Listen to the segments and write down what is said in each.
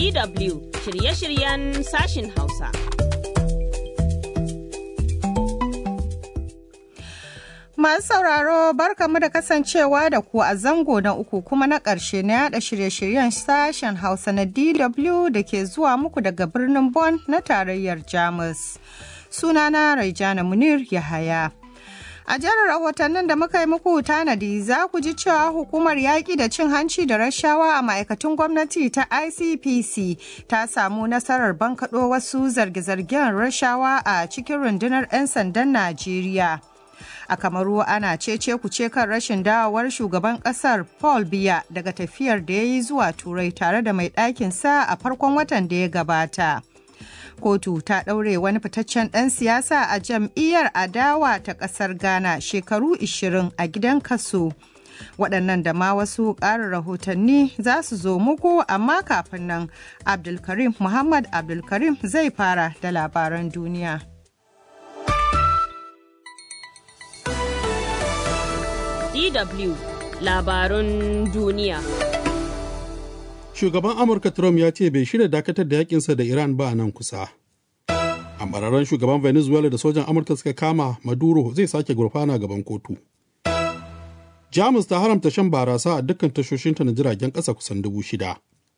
DW shirye-shiryen sashin Hausa. Masu sauraro barkamu da kasancewa da ku a zango na uku kuma na ƙarshe na yada shirye-shiryen sashen Hausa na DW da ke zuwa muku daga birnin Bonn na tarayyar Jamus. Sunana Raijana Munir Yahaya. A jerin rahotannin da muka yi muku tanadi za ku ji cewa hukumar yaƙi da cin hanci da rashawa a ma'aikatun gwamnati ta ICPC ta samu nasarar bankaɗo wasu zarge-zargen rashawa a cikin rundunar 'yan sandan Najeriya. A Kamaru ana cece kuce kan rashin dawowar shugaban kasar Paul Biya daga tafiyar da ya yi zuwa Turai tare da mai ɗakinsa a farkon watan da ya gabata. kotu ta ɗaure wani fitaccen ɗan siyasa a jam'iyyar adawa ta ƙasar ghana shekaru 20 a gidan kaso waɗannan da ma wasu ƙarin rahotanni za su zo muku amma kafin nan abdulkarim muhammad abdulkarim zai fara da labaran duniya DW labarun duniya. shugaban amurka trump ya ce bai shirya dakatar da yakinsa da iran ba a nan kusa ambararren shugaban venezuela da sojan amurka suka kama maduro zai sake gurfana gaban kotu jamus ta haramta shan barasa a dukkan tashoshinta na jiragen ƙasa kusan dubu shida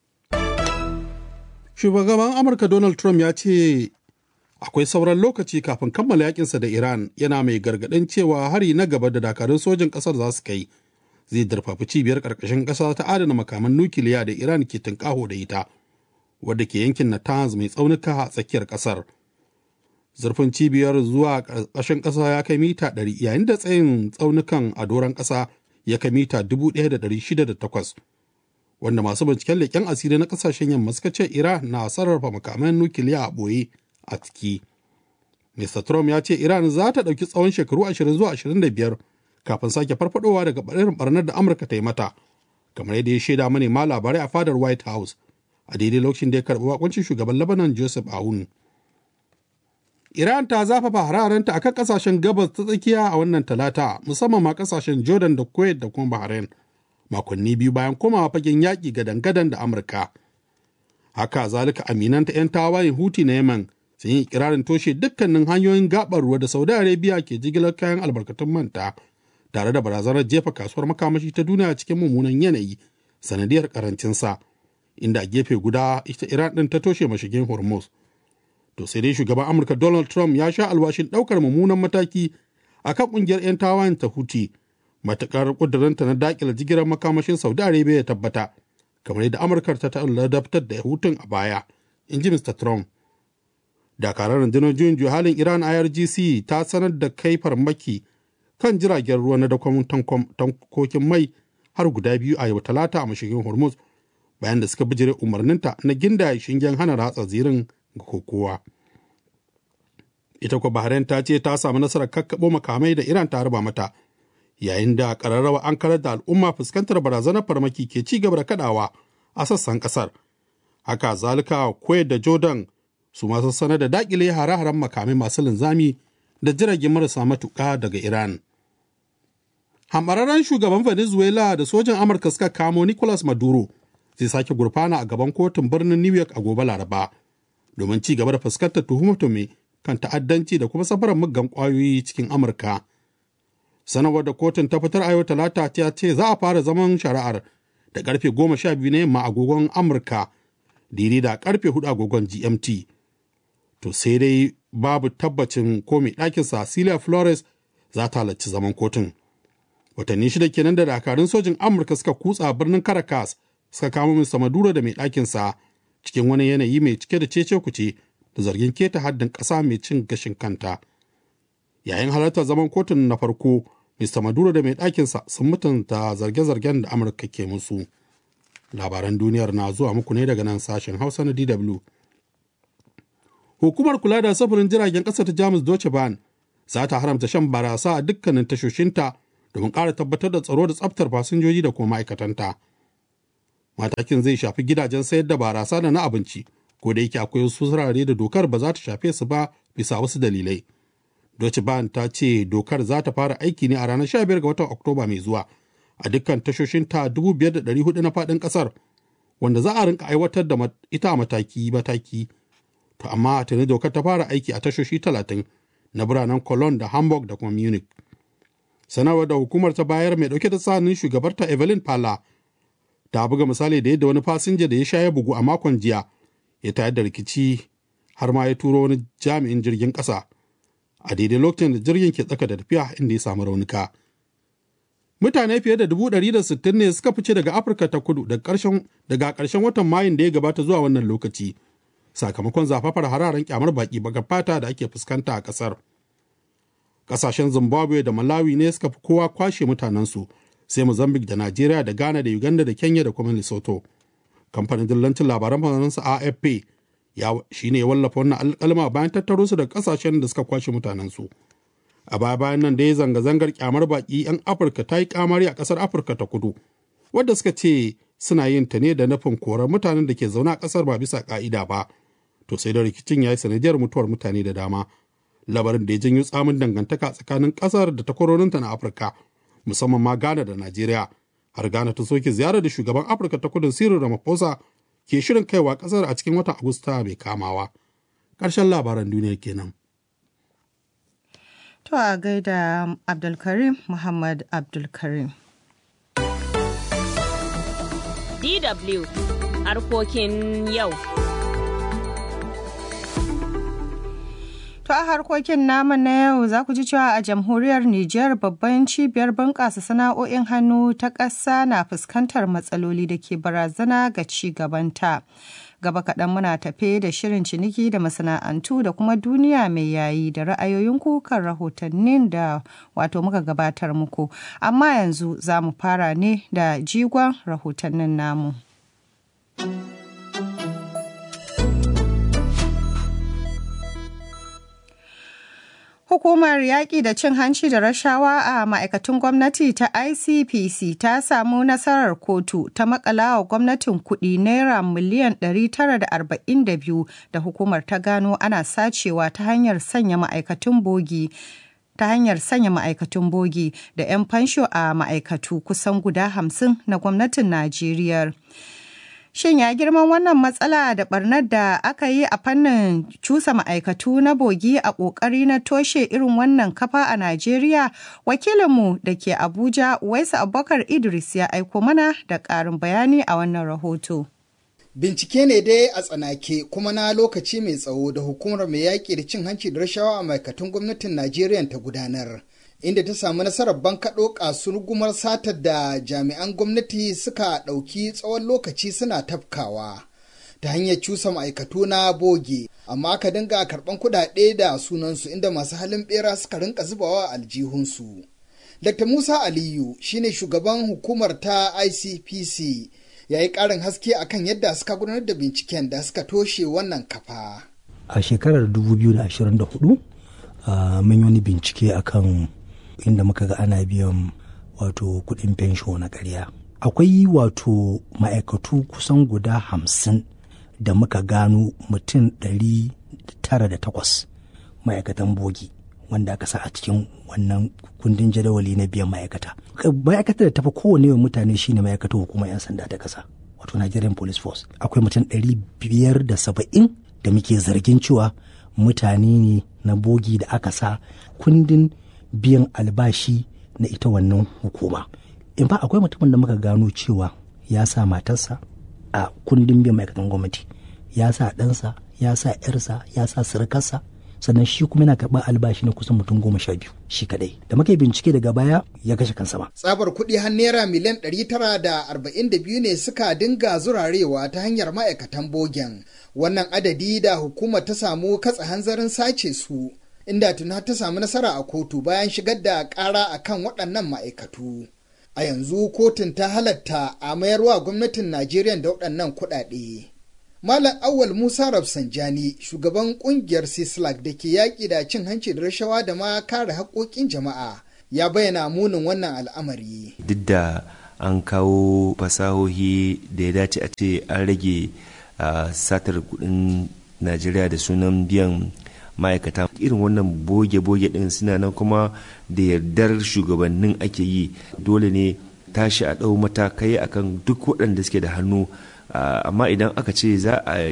shugaban amurka donald trump ya ce akwai sauran lokaci kafin kammala yakinsa da iran yana mai gargaɗin cewa hari na gaba da dakarun sojin ƙasar za su kai zai darfafi cibiyar ƙarƙashin ƙasa ta adana makaman nukiliya da Iran ke tunƙaho da ita, wadda ke yankin Natanz mai tsaunuka a tsakiyar ƙasar. Zurfin cibiyar zuwa ƙarƙashin ƙasa ya kai mita ɗari yayin da tsayin tsaunukan a doron ƙasa ya kai mita dubu ɗaya da ɗari shida da takwas. Wanda masu binciken leƙen asiri na ƙasashen yamma suka ce Iran na sarrafa makaman nukiliya a ɓoye a ciki. Mr. Trump ya ce Iran za ta ɗauki tsawon shekaru ashirin zuwa ashirin da biyar kafin sake farfadowa daga irin barnar da amurka ta yi mata kamar yadda ya shaida manema labarai a fadar white house a daidai lokacin da ya karɓi wakuncin shugaban lebanon joseph aoun iran ta zafafa hararenta akan kasashen gabas ta tsakiya a wannan talata musamman ma kasashen jordan da kuwait da kuma bahrain makonni biyu bayan komawa fagen yaƙi gadan-gadan da amurka haka zalika aminanta 'yan tawayen huti na yemen sun yi ikirarin toshe dukkanin hanyoyin gabar ruwa da saudi arabia ke jigilar kayan albarkatun manta tare da barazanar jefa kasuwar makamashi ta duniya cikin mummunan yanayi sanadiyar karancinsa inda a gefe guda ita iran din ta toshe mashigin hormuz to sai dai shugaban amurka donald trump ya sha alwashin daukar mummunan mataki a kan kungiyar 'yan tawayen ta huti matukar kudurinta na dakila jigilar makamashin saudi arabia ya tabbata kamar yadda amurkar ta ladabtar da hutun a baya in ji mr trump dakarar rundunar juyin halin iran irgc ta sanar da kai farmaki kan jiragen ruwa na dakon tankokin mai har guda biyu a yau talata a mashigin hormuz bayan da suka bijire umarninta na ginda shingen hana ratsa zirin ga kokowa ita kuwa bahrain ta ce ta samu nasarar kakkaɓo makamai da iran ta harba mata yayin da ƙararrawa an karar da al'umma fuskantar barazanar farmaki ke ci gaba da kadawa a sassan ƙasar haka zalika kuwait da jordan su masu sanar da dakile hare-haren makamai masu linzami da jirage marasa matuƙa daga Iran. Hamararren shugaban Venezuela da sojan Amurka suka kamo Nicolas Maduro zai sake gurfana a gaban kotun birnin New York a gobe Laraba domin ci gaba da fuskantar tuhume kan ta'addanci da kuma safarar muggan ƙwayoyi cikin Amurka. Sanarwar da kotun ta fitar a yau talata ta ce za a fara zaman shari'ar da karfe goma sha biyu na yamma agogon Amurka daidai da karfe hudu agogon GMT. To sai dai babu tabbacin ko mai ɗakinsa Celia Flores za ta halarci zaman kotun. Watanni shida kenan da dakarun sojin Amurka suka kutsa birnin Caracas suka kama Mr. Maduro da mai ɗakinsa cikin wani yanayi mai cike da cece kuce da zargin keta haddin ƙasa mai cin gashin kanta. Yayin halartar zaman kotun na farko, Mr. Maduro da mai ɗakinsa sun mutunta zarge-zargen da Amurka ke musu. Labaran duniyar na zuwa muku ne daga nan sashen Hausa na DW. hukumar kula da safarin jiragen ƙasa ta jamus deutsche bahn za ta haramta shan barasa a dukkanin tashoshinta domin ƙara tabbatar da tsaro da tsaftar fasinjoji da kuma ma'aikatanta matakin zai shafi gidajen sayar da barasa da na abinci ko da yake akwai wasu wurare da dokar ba za ta shafe su ba bisa wasu dalilai deutsche bahn ta ce dokar za ta fara aiki ne a ranar 15 ga watan oktoba mai zuwa a dukkan tashoshinta 5,400 na faɗin ƙasar wanda za a rinka aiwatar da ita a mataki-mataki. To amma tuni dokar ta fara aiki a tashoshi talatin na biranen Cologne da Hamburg da kuma Munich. Sanarwar da hukumar ta bayar mai dauke da sanin shugabarta Evelyn Pala ta buga misali da yadda wani fasinja da ya sha ya bugu a makon jiya ya tayar da rikici har ma ya turo wani jami'in jirgin ƙasa a daidai lokacin da jirgin ke tsaka da tafiya inda ya samu raunuka. Mutane fiye da dubu ɗari da sittin ne suka fice daga Afirka ta kudu daga ƙarshen watan Mayun da ya gabata zuwa wannan lokaci sakamakon zafafar hararen kyamar baki baga fata da ake fuskanta a ƙasar. Ƙasashen Zimbabwe da Malawi ne suka fi kowa kwashe mutanensu sai Mozambique da Najeriya da Ghana da Uganda da Kenya da kuma Lesotho. Kamfanin dillancin labaran faransa AFP ya shi ne ya wallafa wannan alƙalma bayan tattaro su da ƙasashen da suka kwashe mutanensu. A baya bayan nan dai zanga-zangar kyamar baƙi 'yan Afirka ta yi kamari a ƙasar Afirka ta kudu, wadda suka ce suna yin ta ne da nufin korar mutanen da ke zaune a ƙasar ba bisa ƙa'ida ba. To sai da rikicin ya yi sanadiyar mutuwar mutane da dama. Labarin da ya janyo tsamin dangantaka tsakanin ƙasar da takwarorinta na Afirka, musamman ma Ghana da Najeriya. Har Ghana ta soke ziyarar da shugaban Afirka ta kudu Cyril Ramaphosa ke shirin kaiwa kasar a cikin watan Agusta mai kamawa. Ƙarshen labaran duniya kenan. To a gaida Abdulkarim Muhammad Abdulkarim. DW harkokin yau. To a harkokin namu na yau za ku ji cewa a jamhuriyar Nijar babban cibiyar bunƙasa sana'o'in hannu ta ƙasa na fuskantar matsaloli da ke barazana ga ci gabanta. Gaba kaɗan muna tafe da shirin ciniki da masana'antu da kuma duniya mai yayi da ra'ayoyin kukan rahotannin da wato muka gabatar muku. Amma yanzu za mu fara ne da jigon rahotannin namu. Hukumar yaƙi da cin hanci da rashawa a ma'aikatun gwamnati ta ICPC ta samu nasarar kotu ta makala wa gwamnatin kuɗi naira miliyan 942 da hukumar ta gano ana sacewa ta hanyar sanya ma'aikatun bogi. ta hanyar sanya ma'aikatun bogi da 'yan fansho a ma'aikatu kusan guda hamsin na gwamnatin Najeriya. Shin ya girman wannan matsala da barnar da aka yi a fannin cusa ma'aikatu na bogi a ƙoƙari na toshe irin wannan kafa a Najeriya? Wakilinmu da ke Abuja, Waisu Abubakar Idris ya aiko mana da ƙarin bayani a wannan rahoto. Bincike ne dai a tsanake kuma na lokaci mai tsawo da hukumar mai yaƙi da cin hanci da rashawa a ma'aikatan gwamnatin Najeriya ta gudanar. inda ta samu nasarar bankaɗo kasurgumar satar da jami'an gwamnati suka ɗauki tsawon lokaci suna tafkawa ta hanyar cusa ma'aikatu na boge amma aka dinga karɓan kuɗaɗe da sunansu inda masu halin ɓera suka rinka zubawa aljihunsu. Dr. Musa Aliyu shine shugaban hukumar ta ICPC ya yi ƙarin haske akan yadda suka gudanar da binciken da suka toshe wannan kafa. A shekarar 2024 uh, mun yi wani bincike akan inda muka ga ana biyan wato kuɗin fensho na ƙarya. Akwai wato ma'aikatu kusan guda hamsin da muka gano mutum ɗari tara da takwas ma'aikatan bogi wanda aka sa a cikin wannan kundin jadawali na biyan ma'aikata. Ma'aikatar da tafi kowane yawan mutane shine ma'aikatar hukumar 'yan sanda ta ƙasa wato Nigerian Police Force. Akwai mutum ɗari biyar da saba'in da muke zargin cewa mutane ne na bogi da aka sa kundin biyan albashi na ita wannan hukuma. In ba akwai mutumin da muka gano cewa ya sa matarsa a kundin biyan ma'aikatan gwamnati, ya sa ɗansa, ya sa ‘yarsa, ya sa surukarsa, sannan shi kuma yana karɓar albashi na kusan mutum goma sha biyu shi kadai da muka yi bincike daga baya ya kashe kansa ba. Tsabar kuɗi har naira miliyan ɗari tara da arba'in da biyu ne suka dinga zurarewa ta hanyar ma'aikatan bogen. Wannan adadi da hukumar ta samu katsa hanzarin sace su. inda tuna ta samu nasara a kotu bayan shigar da ƙara a kan waɗannan ma'aikatu. A yanzu kotun ta halatta a mayarwa gwamnatin Najeriya da waɗannan kuɗaɗe. Malam Awal Musa Rafsanjani, shugaban ƙungiyar Sislak da ke yaƙi da cin hanci da rashawa da ma kare haƙoƙin jama'a, ya bayyana munin wannan al'amari. Duk da an kawo fasahohi da ya dace a ce an rage satar kuɗin Najeriya da sunan biyan ma'aikata irin wannan boge-boge din suna nan kuma da yardar shugabannin ake yi dole ne tashi a ɗau matakai akan duk waɗanda suke da hannu amma idan aka ce za a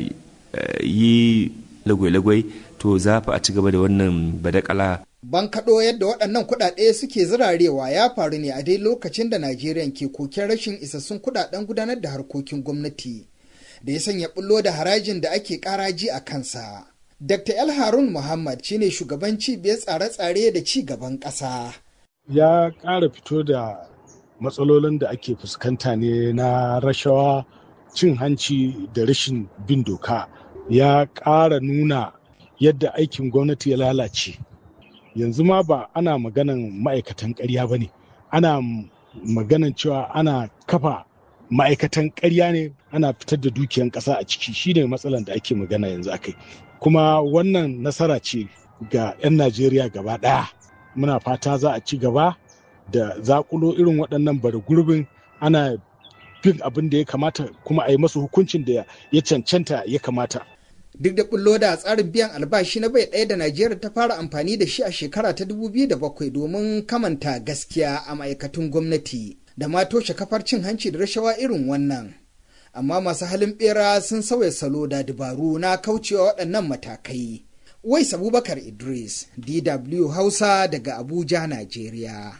yi lagwai-lagwai to za fa a ci gaba da wannan badakala Ban kaɗo yadda waɗannan kuɗaɗe suke zirarewa ya faru ne a dai lokacin da Najeriya ke koken rashin isassun kuɗaɗen gudanar da harkokin gwamnati da ya sanya bullo da harajin da ake ƙaraji a kansa. Dr. El Harun Muhammad shine shugaban cibiyar tsare-tsare da ci gaban ƙasa. Ya ƙara fito da matsalolin da ake fuskanta ne na rashawa cin hanci da rashin bin doka. Ya ƙara nuna yadda aikin gwamnati ya lalace. yanzu ma ba ana maganan ma'aikatan ƙarya ba ne ana maganan cewa ana kafa ma'aikatan ƙarya ne ana fitar da dukiyan ƙasa a ciki shi ne matsalan da ake magana yanzu akai kuma wannan nasara ce ga 'yan najeriya gaba ɗaya muna fata za a ci gaba da zakulo irin waɗannan bara gurbin ana bin abin da ya kamata kuma a yi masu hukuncin da ya cancanta ya kamata duk da bullo da tsarin biyan albashi na bai ɗaya da Najeriya ta fara amfani da shi a shekara ta 2007 domin kamanta gaskiya a ma'aikatun gwamnati da ma toshe kafar cin hanci da rashawa irin wannan. Amma masu halin bera sun sauya salo da dabaru na kaucewa waɗannan matakai. Wais Abubakar Idris, DW Hausa daga Abuja, Najeriya.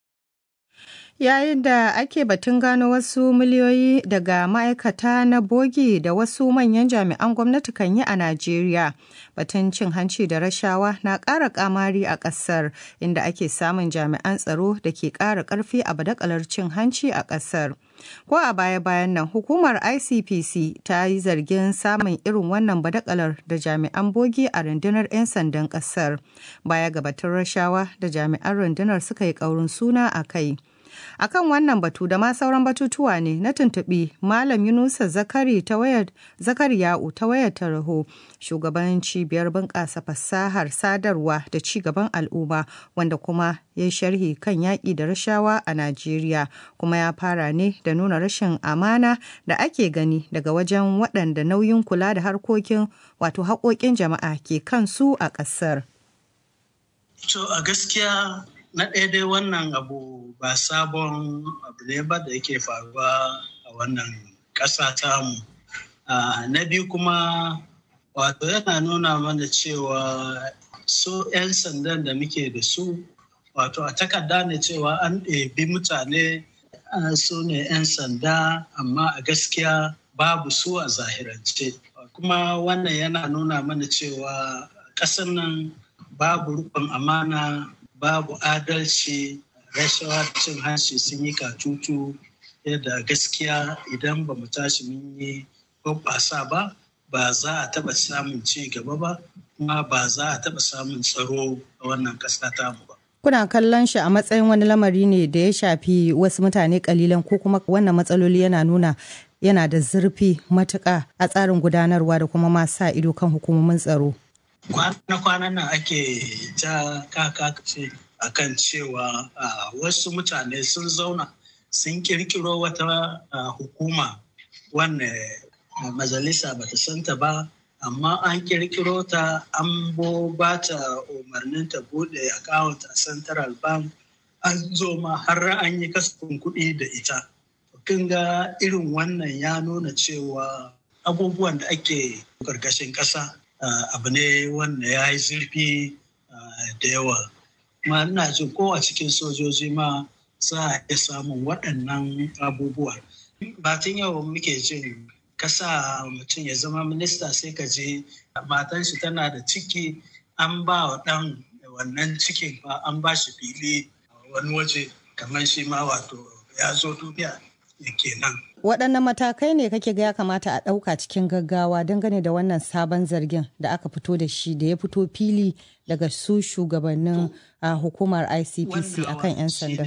yayin da ake batun gano wasu miliyoyi daga ma'aikata na bogi da wasu manyan jami'an gwamnati kan yi a Najeriya. Batun cin hanci da rashawa na ƙara ƙamari a ƙasar inda ake samun jami'an tsaro da ke ƙara ƙarfi a badakalar cin hanci a ƙasar. Ko a baya-bayan nan hukumar ICPC ta yi zargin samun irin wannan badakalar da jami'an bogi a rundunar 'yan sandan ƙasar. Baya ga batun rashawa da jami'an rundunar suka yi ƙaurin suna a kai. akan wannan batu da ma sauran batutuwa ne na tuntuɓi malam yunusa zakari ta wayar zakariya'u ta wayar taraho shugaban cibiyar bunƙasa fasahar sadarwa da ci gaban al'umma wanda kuma ya sharhi kan yaƙi da rashawa a najeriya kuma ya fara ne da nuna rashin amana da ake gani daga wajen waɗanda nauyin kula da harkokin wato haƙoƙin jama'a ke kansu a ƙasar. To a gaskiya na ɗaya dai wannan abu ba sabon abu ne ba da yake faruwa a wannan ƙasa tamu na biyu kuma wato yana nuna mana cewa su 'yan sandan da muke da su wato a takarda ne cewa an ɗebi mutane su ne 'yan sanda amma a gaskiya babu su a zahirance kuma wannan yana nuna mana cewa ƙasar nan babu rukun amana babu adalci rashawa cin hanci sun yi katutu yadda gaskiya idan ba mu tashi mun yi hoɓɓasa ba ba za a taɓa samun ci gaba ba kuma ba za a taɓa samun tsaro a wannan ƙasa tamu ba. Kuna kallon shi a matsayin wani lamari ne da ya shafi wasu mutane kalilan ko kuma wannan matsaloli yana nuna yana da zurfi matuƙa a tsarin gudanarwa da kuma ma sa ido kan hukumomin tsaro. kwana-kwanan nan ake ta kakace a kan cewa wasu mutane sun zauna sun kirkiro wata hukuma wanne majalisa bata santa ba amma an kirkiro ta an bo ba ta umarnin ta bude account a central bank an zo ma har an yi kasafin kuɗi da ita kin ga irin wannan ya nuna cewa abubuwan da ake ƙarƙashin ƙasa abu ne wanda ya yi zurfi da yawa kuma ina jin ko a cikin sojoji ma za a iya samun waɗannan abubuwa ba tun yau muke jin kasa mutum ya zama minista sai ka je matan shi tana da ciki an ba wa ɗan wannan cikin ba an ba shi fili wani waje kamar shi ma wato ya zo duniya kenan waɗanne matakai ne kake ga ya kamata a ɗauka cikin gaggawa dangane da wannan sabon zargin da aka fito da shi da ya fito fili daga su shugabannin hukumar icpc akan 'yan sanda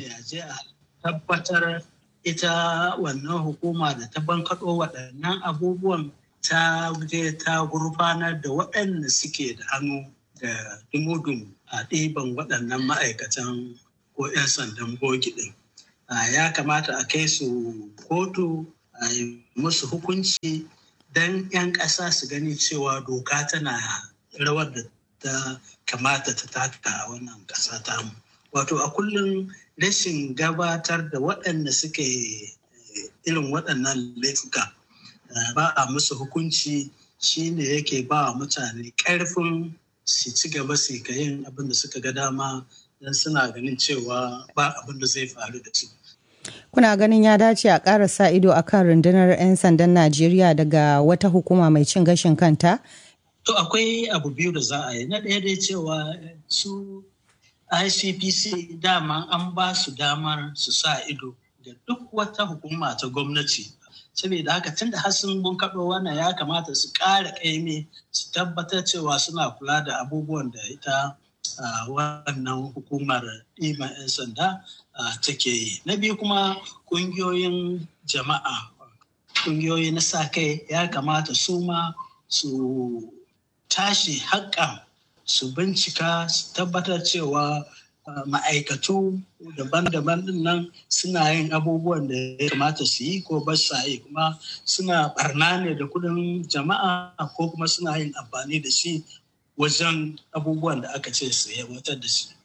tabbatar ita wannan hukuma da ta bankaɗo waɗannan abubuwan ta je ta gurfanar da waɗanda suke da hannu da dumudum a ɗiban waɗannan ma'aikatan ko 'yan sandan bogi ɗin ya kamata a kai su kotu a yi musu hukunci don 'yan ƙasa su gani cewa doka tana rawar da ta kamata ta taka a wannan ƙasa tamu. Wato a kullum rashin gabatar da waɗanda suke irin waɗannan laifuka ba a musu hukunci shine yake ba mutane ƙarfin su ci gaba su ga yin abin da suka ga dama don suna ganin cewa ba abin da zai faru da su. Kuna ganin ya dace a ƙara sa ido a kan rundunar 'yan sandan Najeriya daga wata hukuma mai cin gashin kanta? To akwai abu biyu da za a yi. Na ɗaya dai cewa su ICPC dama an ba su damar su sa ido ga duk wata hukuma ta gwamnati. Saboda haka tun da sun bunkaɗo wannan ya kamata su ƙara ƙaimi su tabbatar cewa suna kula da abubuwan da ita wannan hukumar ɗiban 'yan sanda take yi. Na biyu kuma ƙungiyoyin jama'a, ƙungiyoyi na sa kai ya kamata su ma su tashi haƙƙan su bincika su tabbatar cewa ma'aikatu daban-daban din nan suna yin abubuwan da ya kamata su yi ko ba sa yi kuma suna barna ne da kudin jama'a ko kuma suna yin amfani da shi wajen abubuwan da aka ce su aiwatar da shi.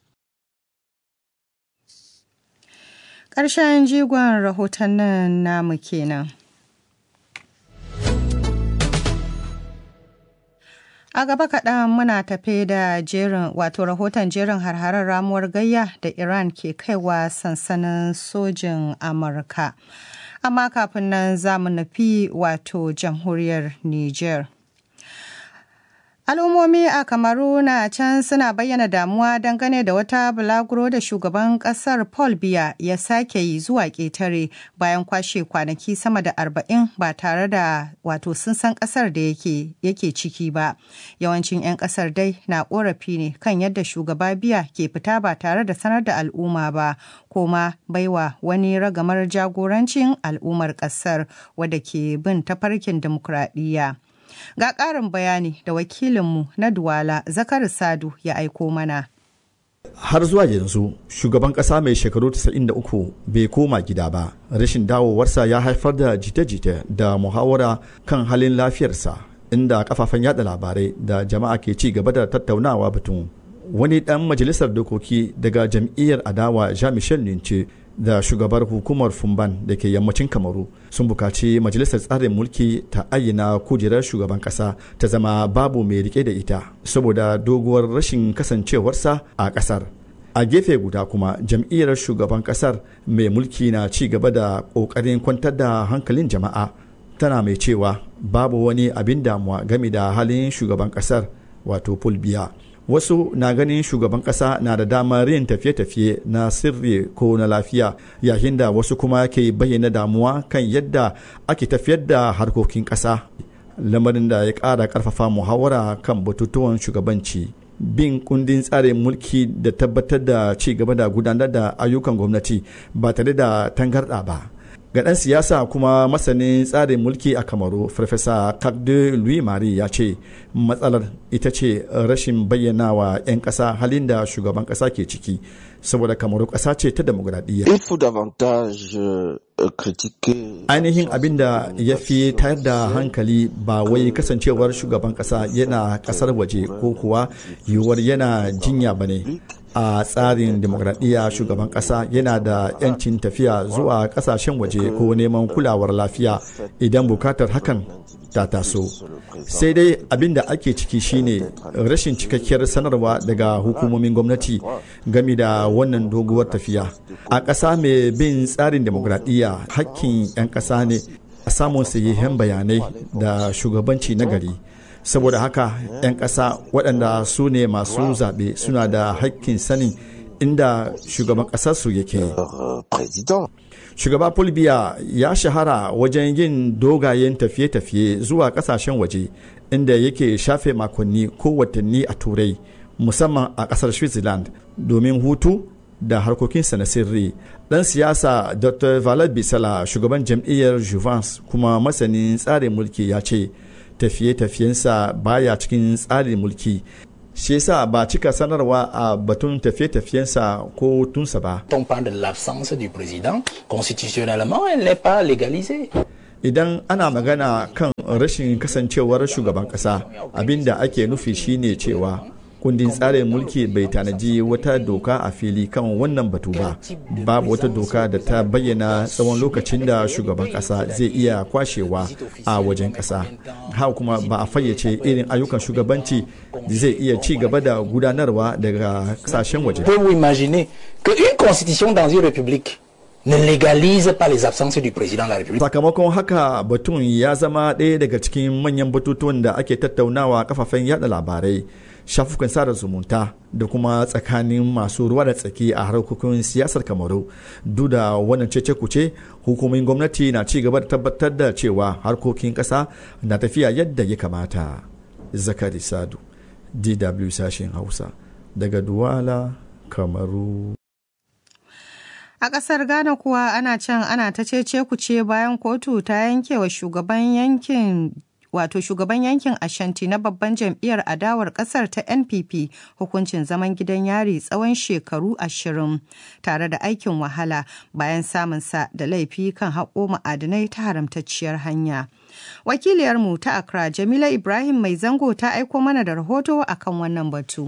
Ƙarshen jigon rahotannin namu kenan. A gaba kaɗan muna tafe da jerin wato rahoton jerin harharar ramuwar gayya da Iran ke kaiwa sansanin sojin Amurka. Amma kafin nan za mu nufi wato jamhuriyar Niger. Al'ummomi a Kamaru na can suna bayyana damuwa dangane da wata bulaguro da shugaban kasar Paul Biya ya sake yi zuwa ƙetare bayan kwashe kwanaki sama da arba'in ba tare da wato sun san kasar da yake yake ciki ba. Yawancin 'yan kasar dai na ƙorafi ne kan yadda shugaba Biya ke fita ba tare da sanar da al'umma ba ko ma baiwa wani ragamar jagorancin al'ummar kasar wadda ke bin tafarkin dimokuraɗiyya. Ga ƙarin bayani da wakilinmu na Duwala Zakar Sadu ya aiko mana. Har zuwa yanzu shugaban ƙasa mai shekaru 93 bai koma gida ba. Rashin dawowarsa ya haifar da jita-jita da muhawara kan halin lafiyarsa inda kafafen yada labarai da jama'a ke ci gaba da tattaunawa batun. Wani ɗan majalisar dokoki daga jam'iyyar adawa Jean-Michel Nince da shugabar hukumar fumban da ke yammacin kamaru sun bukaci majalisar tsarin mulki ta ayyana kujerar shugaban kasa ta zama babu mai rike da ita saboda doguwar rashin kasancewarsa a kasar a gefe guda kuma jam'iyyar shugaban kasar mai mulki na ci gaba da kokarin kwantar da hankalin jama'a tana mai cewa babu wani abin damuwa game da halin shugaban kasar wato fulbiya wasu na ganin shugaban kasa na da damar yin tafiye-tafiye na sirri ko na lafiya yayin da wasu kuma ke bayyana damuwa kan yadda ake tafiyar da harkokin kasa lamarin da ya ƙara ƙarfafa muhawara kan batutuwan shugabanci bin kundin tsarin mulki da tabbatar da ci gaba da gudanar da ayyukan gwamnati ba tare da tangarɗa ba ga ɗan siyasa kuma masanin tsarin mulki a kamaru farfesa kakde louis marie ya ce matsalar ita ce rashin bayyana wa 'yan ƙasa halin da shugaban ƙasa ke ciki saboda kamaru ƙasa ce ta demokuraɗiyya ainihin abin da ya fi tayar da hankali ba wai kasancewar shugaban ƙasa yana ƙasar waje ko kuwa yiwuwar yana jinya ba ne a tsarin demokradiyya shugaban kasa yana da 'yancin tafiya zuwa kasashen waje ko neman kulawar lafiya idan bukatar hakan ta taso sai dai abin da ake ciki shine rashin cikakkiyar sanarwa daga hukumomin gwamnati game da wannan doguwar tafiya a ƙasa mai bin tsarin demokradiyya hakkin 'yan ƙasa ne a samun sahihan bayanai da shugabanci na gari saboda haka 'yan ƙasa waɗanda su ne masu zaɓe suna da haƙƙin sanin inda shugaban ƙasarsu yake shugaba fulbiya ya shahara wajen yin dogayen tafiye-tafiye zuwa ƙasashen waje inda yake shafe makonni ko watanni a turai musamman a ƙasar switzerland domin hutu da harkokinsa na sirri ɗan siyasa dr valad bisala shugaban jam'iyyar juvence kuma masanin tsarin mulki ya ce tafiye-tafiyensa baya cikin tsarin mulki shi yasa ba cika sanarwa a batun tafiye-tafiyensa ko tunsa ba. On parle de l'absence du président, constitutionnellement elle n'est pas légalisée. Idan ana magana kan rashin kasancewar shugaban kasa abinda ake nufi shine cewa kundin tsarin mulki bai tanaji wata doka a fili kan wannan batu ba babu wata doka da ta bayyana tsawon lokacin da shugaban kasa zai iya kwashewa a wajen kasa haka kuma ba a fayyace irin ayyukan shugabanci da zai iya ci gaba da gudanarwa daga kasashen waje Pouvez-vous imaginer qu'une constitution dans une république ne légalise pas les absences du président de la République sakamakon haka batun ya zama ɗaya daga cikin manyan batutuwan da ake tattaunawa a kafafen yada labarai shafukan sada zumunta da kuma tsakanin masu ruwa da tsaki a harkokin siyasar kamaru duk da wannan cece kuce hukumomin gwamnati na ci gaba da tabbatar da cewa harkokin ƙasa na tafiya yadda ya kamata zakari sadu dw sashen hausa daga duwala kamaru A ƙasar Ghana kuwa ana can ana ta cece kuce bayan kotu ta yanke wa shugaban yankin wato shugaban yankin Ashanti na babban jam'iyyar adawar kasar ta NPP hukuncin zaman gidan yari tsawon shekaru ashirin tare da aikin wahala bayan samunsa da laifi kan haƙo ma'adinai ta haramtacciyar hanya. Wakiliyarmu ta Accra Jamila Ibrahim Mai Zango ta aiko mana da rahoto akan wannan batu.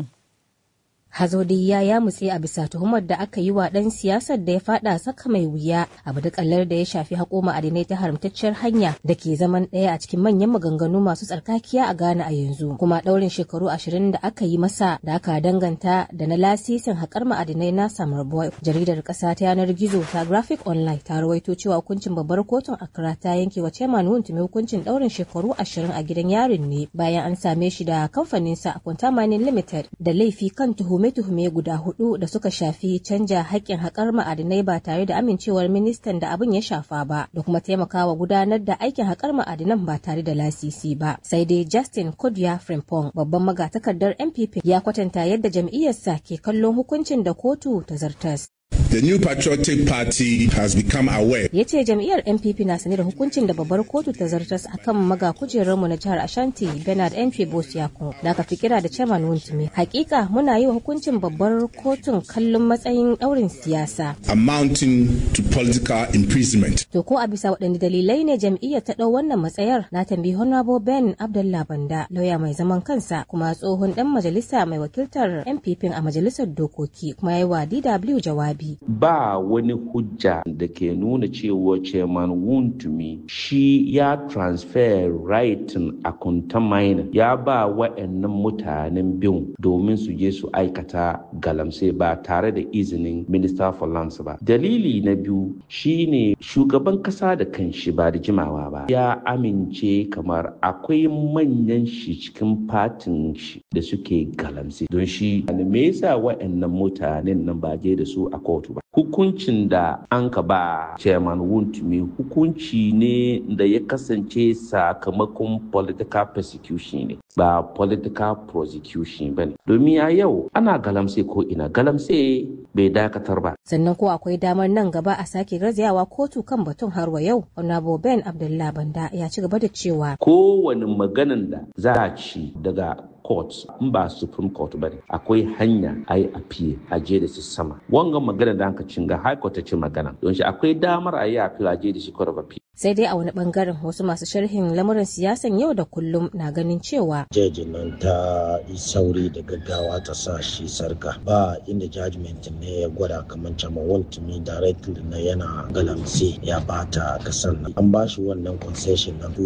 Hazodi ya ya mutse a bisa tuhumar da aka yi wa ɗan siyasar da ya fada saka mai wuya abu da kallar da ya shafi haƙo ma'adinai ta haramtacciyar hanya da ke zaman ɗaya a cikin manyan maganganu masu tsarkakiya a Ghana a yanzu kuma ɗaurin shekaru ashirin da aka yi masa da aka danganta da na lasisin haƙar ma'adinai na Samar Boy jaridar ƙasa ta yanar gizo ta Graphic Online ta rawaito cewa hukuncin babbar kotun Accra ta yanke wa Chairman Wuntumi hukuncin ɗaurin shekaru ashirin a gidan yarin ne bayan an same shi da kamfaninsa Quantum Mining Limited da laifi kan tuhumi tuhume-tuhume guda hudu da suka shafi canja haƙƙin haƙar ma'adinai ba tare da amincewar ministan da abin ya shafa ba da kuma taimakawa gudanar da aikin haƙar ma'adinan ba tare da lasisi ba sai dai justin kodya frimpong babban magatakardar npp ya kwatanta yadda jam'iyyarsa ke kallon hukuncin da kotu ta zartas The New Patriotic Party has become aware. Ya ce jam'iyyar NPP na sane da hukuncin da babbar kotu ta zartas a kan maga kujerarmu na jihar Ashanti Bernard NP Bosiako da aka fi kira da Chairman Wuntumi. Hakika muna yi wa hukuncin babbar kotun kallon matsayin daurin siyasa. Amounting to political imprisonment. To ko a bisa waɗanne dalilai ne jam'iyyar ta ɗau wannan matsayar na tambayi Honorable Ben Abdullah Banda lauya mai zaman kansa kuma tsohon ɗan majalisa mai wakiltar NPP a majalisar dokoki kuma ya yi wa DW jawabi. ba wani hujja da ke nuna cewa chairman wuntumi shi ya transfer rightin a contamine ya ba wa'annan mutanen bin domin su je su aikata galamse ba tare da izinin minister for lands ba dalili na biyu shine shugaban kasa da kanshi ba da jimawa ba ya amince kamar akwai manyan shi cikin fatin shi da suke galamse don shi me yasa wa'annan mutanen nan ba je da su a kotu ba hukuncin da an ka ba chairman wuntumi hukunci ne da ya kasance sakamakon political persecution ne ba political prosecution ba ne domin a yau ana galamse ko ina galamse bai dakatar ba sannan ko akwai damar nan gaba a sake garzayawa kotu kan batun har wa yau honorable ben abdullah banda ya ci gaba da cewa kowane maganan da za a ci daga court in ba supreme court ba ne akwai hanya a yi appeal a je da su sama wanga magana da anka cinga high court ta ce magana don shi akwai damar a yi appeal a je da shi court of appeal sai dai a wani bangaren wasu masu sharhin lamuran siyasan yau da kullum na ganin cewa jejin nan ta yi sauri da gaggawa ta sa shi sarka ba inda judgment ne ya gwada kamar cama wantumi directly na yana galamse ya bata kasan nan an ba shi wannan concession na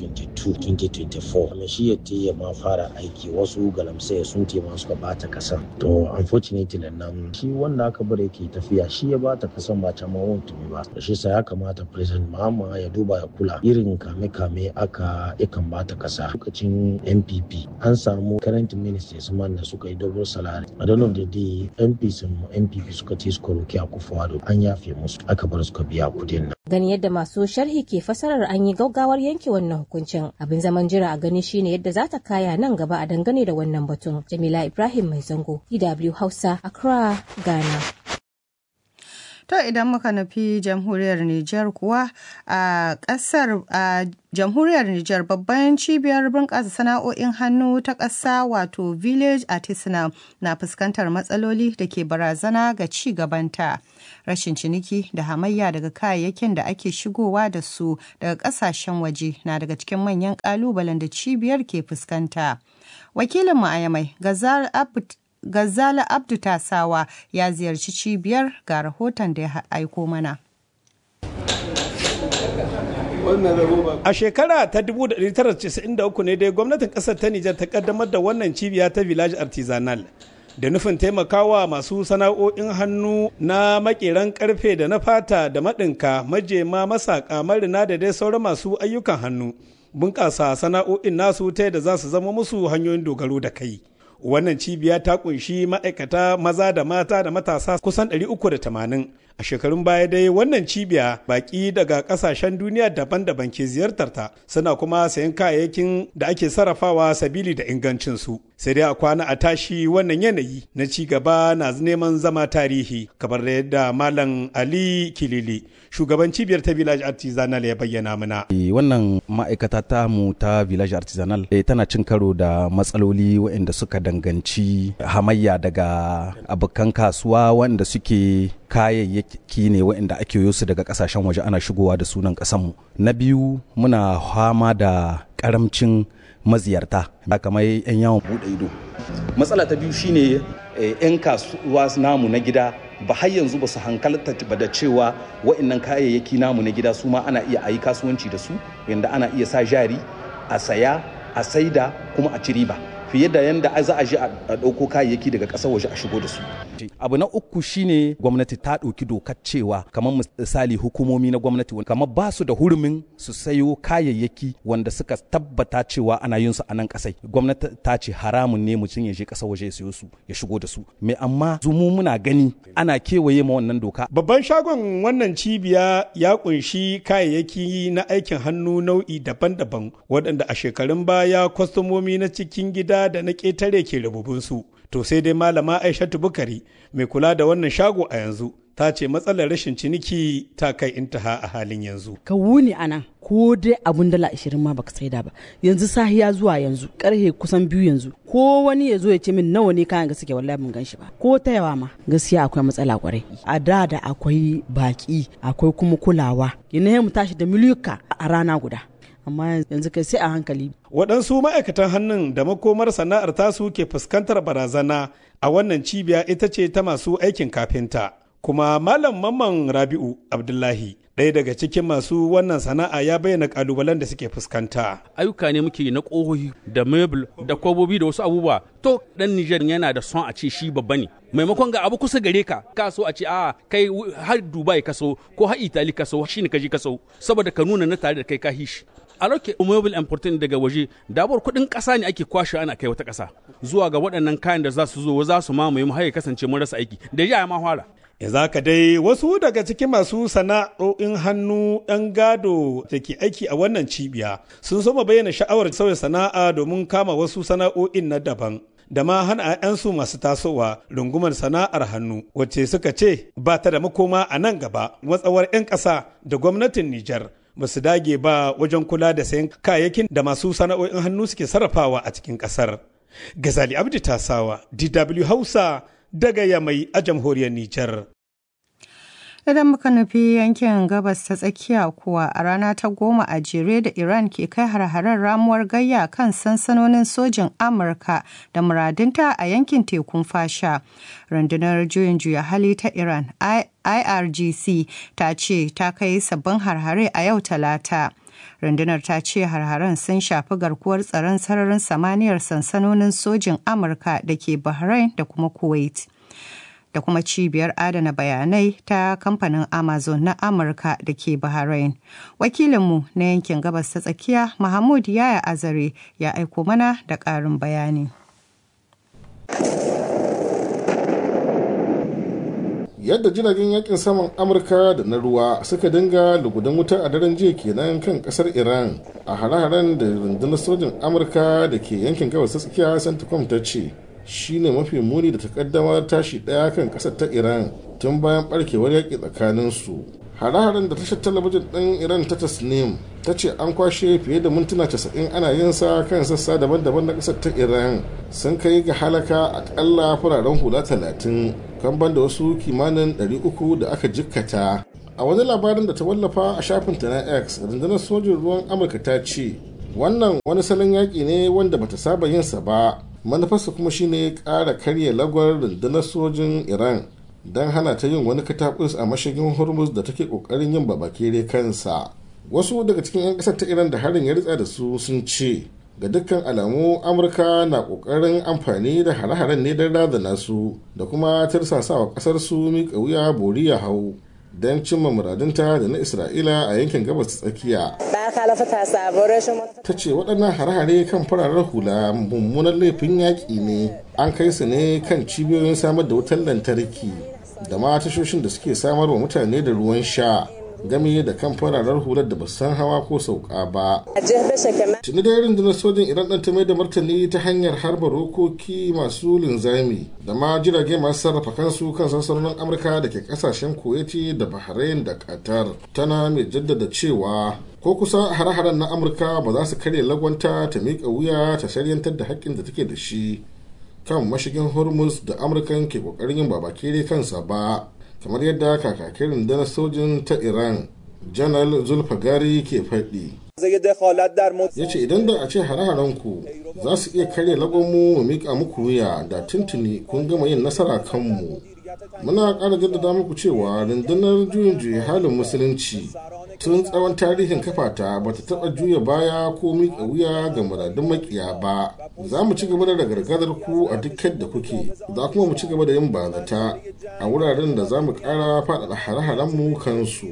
2022-2024 kuma shi ya ya ma fara aiki wasu galamse sun tema suka bata kasan to unfortunately nan shi wanda aka bar yake tafiya shi ya bata kasan ba cama wantumi ba da shi sa ya kamata president mahama ya duba ya kula irin kame-kame aka yakan bata kasa lokacin npp an samu current ministers man da suka yi double salary a don da dai mps npp suka ce suka roki a kufuwa an yafe musu aka bar suka biya kudin nan gani yadda masu sharhi ke fasarar an yi gaugawar yanke wannan hukuncin abin zaman jira a gani shine yadda za ta kaya nan gaba a dangane da wannan batun jamila ibrahim mai zango dw hausa accra ghana To idan muka nufi jamhuriyar Nijar kuwa a ƙasar a jamhuriyar Nijar babban cibiyar bunƙasa sana'o'in hannu ta ƙasa wato village artisanal na fuskantar matsaloli da ke barazana ga ci gabanta. Rashin ciniki da hamayya daga kayayyakin da ake shigowa da su daga ƙasashen waje na daga cikin manyan ƙalubalen da cibiyar ke fuskanta. Wakilinmu a Yamai, Gazal Abd Gazala Abdu Tasawa ya ziyarci cibiyar ga rahoton da ya aiko mana. A shekara ta 1993 ne dai gwamnatin kasar ta Nijar ta kaddamar da wannan cibiya ta Village Artisanal da nufin taimakawa masu sana'o'in hannu na makeran karfe da na fata da maɗinka majema masaka marina da dai sauran masu ayyukan hannu bunƙasa sana'o'in nasu ta yadda za su zama musu hanyoyin dogaro da kai. wannan cibiya ta kunshi ma'aikata maza da mata da matasa kusan 380 a shekarun baya dai wannan cibiya baki daga kasashen duniya daban-daban ke ziyartar ta suna kuma sayan kayayyakin da ake sarrafawa sabili da ingancin su sai dai a kwana a tashi wannan yanayi na ci gaba na neman zama tarihi kamar da yadda malam ali kilili shugaban cibiyar ta village artisanal ya bayyana mana wannan ma'aikata ta mu ta village artisanal tana cin karo da matsaloli waɗanda suka danganci hamayya daga abokan kasuwa wanda suke kayayyaki ne waɗanda ake yo su daga kasashen waje ana shigowa da sunan ƙasanmu na biyu muna fama da ƙaramcin maziyarta kamar 'yan yawon buɗe ido matsala ta biyu shine 'yan kasuwa namu na gida ba har yanzu ba su hankalta ba da cewa wa'annan kayayyaki namu na gida su ma ana iya ayi kasuwanci da su yanda ana iya sa jari a saya a saida kuma a ci riba fiye da yanda za a je a ɗauko kayayyaki daga ƙasar waje a shigo da su. Abu na uku shine gwamnati ta ɗauki dokar cewa kamar misali hukumomi na gwamnati kamar ba su da hurumin su sayo kayayyaki wanda suka tabbata cewa ana yin su a nan ƙasai. Gwamnati ta ce haramun ne mutum ya je ƙasar waje ya sayo su ya shigo da su. Me amma zumu muna gani ana kewaye ma wannan doka. Babban shagon wannan cibiya ya kunshi kayayyaki na aikin hannu nau'i daban-daban waɗanda a shekarun baya kwastomomi na cikin gida da na ƙetare ke rububinsu. To sai dai malama Aishatu Bukari mai kula da wannan shago a yanzu ta ce matsalar rashin ciniki ta kai intaha a halin yanzu. Ka wuni a nan ko dai abun dala ashirin ma baka saida ba yanzu sahiya zuwa yanzu karhe kusan biyu yanzu ko wani ya zo ya ce min nawa ne kayan ga suke wallahi mun gan shi ba ko ta yawa ma gaskiya akwai matsala kwarai a da da akwai baki akwai kuma kulawa yana mu tashi da miliyuka a rana guda amma yanzu kai sai a hankali. Waɗansu ma'aikatan hannun da makomar sana'ar tasu ke fuskantar barazana a wannan cibiya ita ce ta masu aikin kafinta. Kuma Malam Mamman Rabi'u Abdullahi ɗaya daga cikin masu wannan sana'a ya bayyana kalubalen da suke fuskanta. Ayyuka ne muke na ƙohohi da mebul da kwabobi da wasu abubuwa. To ɗan Nijar yana da son a ce shi babba ne. Maimakon ga abu kusa gare ka, ka so a ce a kai har Dubai ka so ko har Itali ka so shi ne ka je ka so saboda ka nuna na tare da kai ka hishi. a roke mobile important daga waje dabar kuɗin ƙasa ne ake kwashe ana kai wata ƙasa zuwa ga waɗannan kayan da za su zo za su mamaye mu har ya kasance mun rasa aiki da ya ma fara za ka dai wasu daga cikin masu sana'o'in hannu ɗan gado da ke aiki a wannan cibiya sun soma bayyana sha'awar sauya sana'a domin kama wasu sana'o'in na daban da ma hana 'ya'yansu masu tasowa rungumar sana'ar hannu wacce suka ce ba ta da makoma a nan gaba matsawar 'yan ƙasa da gwamnatin Nijar ba su dage ba wajen kula da sayan kayayyakin da masu sana'o'in hannu suke sarrafawa a cikin ƙasar. Gazali Abdi Tasawa, DW Hausa daga Yamai a jamhuriyar Nijar. Idan muka nufi yankin gabas ta tsakiya kuwa a rana ta goma a jere da Iran ke kai har-haren ramuwar gayya kan sansanonin sojin Amurka da muradinta a yankin tekun fasha. Rundunar juyin juya hali ta Iran IRGC ta ce ta kai sabbin harhare a yau talata. rundunar ta ce harharen sun shafi garkuwar tsaron sararin samaniyar sansanonin sojin amurka da ke bahrain da kuma kuwait da kuma cibiyar adana bayanai ta kamfanin amazon na amurka da ke bahrain wakilinmu na yankin gabas ta tsakiya mahmud yaya azare ya aiko mana da ƙarin bayani yadda jiragen yakin saman amurka da na ruwa suka dinga lugudan wuta a daren jiya kenan kan kasar iran a hare-haren da rundunar sojin amurka da ke yankin gabas ta tsakiya centcom ta ce shine mafi muni da takaddamar tashi ɗaya kan ƙasar ta iran tun bayan ɓarkewar yaƙi tsakaninsu hare-haren da tashar talabijin ɗin iran ta tasnim ta ce an kwashe fiye da mintuna 90 ana yin sa kan sassa daban-daban na ƙasar ta iran sun kai ga halaka akalla fararen hula 30 kan banda wasu kimanin 300 da aka jikkata a wani labarin da ta wallafa a shafinta na x rundunar sojin ruwan amurka ta ce wannan wani salon yaƙi ne wanda bata saba yinsa ba manufarsa kuma shine ƙara karya lagwar rundunar sojin iran don hana ta yin wani katakus a mashigin hormuz da take ƙoƙarin yin babakere kansa wasu daga cikin 'yan ƙasar ta iran da harin ya ritsa da su sun ce ga dukkan alamu amurka na ƙoƙarin amfani da hare-haren ne don razana su da kuma tirsasawa ƙasar su miƙa wuya bori ya hau don cimma muradunta da na isra'ila a yankin gabas ta tsakiya ta ce waɗannan hare-hare kan fararen hula mummunan laifin yaƙi ne an kai su ne kan cibiyoyin samar da wutar lantarki da ma tashoshin da suke samar wa mutane da ruwan sha game da kan fararen hular da ba san hawa ko sauka ba. Tuni da rundunar sojin Iran ɗan ta mai da martani ta hanyar harba rokoki masu linzami da ma jirage masu sarrafa kansu kan sansanonin Amurka da ke kasashen Kuwaiti da Bahrain da Qatar. Tana mai jaddada cewa ko kusa hare-haren na Amurka ba za su karya lagwanta ta miƙa wuya ta shariyantar da haƙƙin da take da shi kan mashigin Hormuz da Amurkan ke ƙoƙarin yin babakere kansa ba. kamar yadda kakakin rundunar sojin ta iran janar zulfagari ke faɗi ya ce idan da a ce hare ku za su iya karya lagonmu mu miƙa muku wuya da tuntuni kun gama yin nasara kanmu muna ƙara jaddada muku cewa rundunar juyin juya halin musulunci tun tsawon tarihin kafata ba ta taɓa juya baya ko miƙa wuya ga muradun makiya ba za mu ci gaba da gargadar ku a duk da kuke za kuma mu ci gaba da yin bazata a wuraren da za mu ƙara faɗaɗa hare-haren mu kansu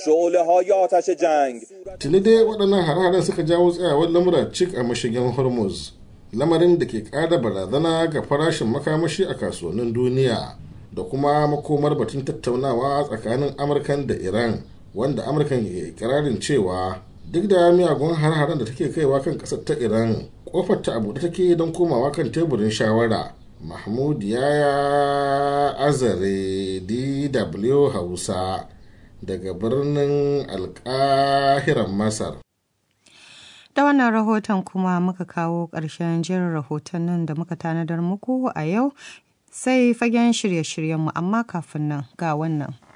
tuni dai waɗannan hare-haren suka jawo tsayawar lamura cik a mashigin hormuz lamarin da ke ƙara barazana ga farashin makamashi a kasuwannin duniya da kuma makomar batun tattaunawa tsakanin amurkan da iran wanda amurkan ke ikirarin cewa duk da miyagun har-haren da take kaiwa kan kasar ta iran kofar ta abu da take don komawa kan teburin shawara mahmud yaya azare dw hausa daga birnin alkahiran masar da wannan rahoton kuma muka kawo ƙarshen jirin rahotannin da muka tanadar muku a yau sai fagen shirye-shiryenmu amma kafin nan ga wannan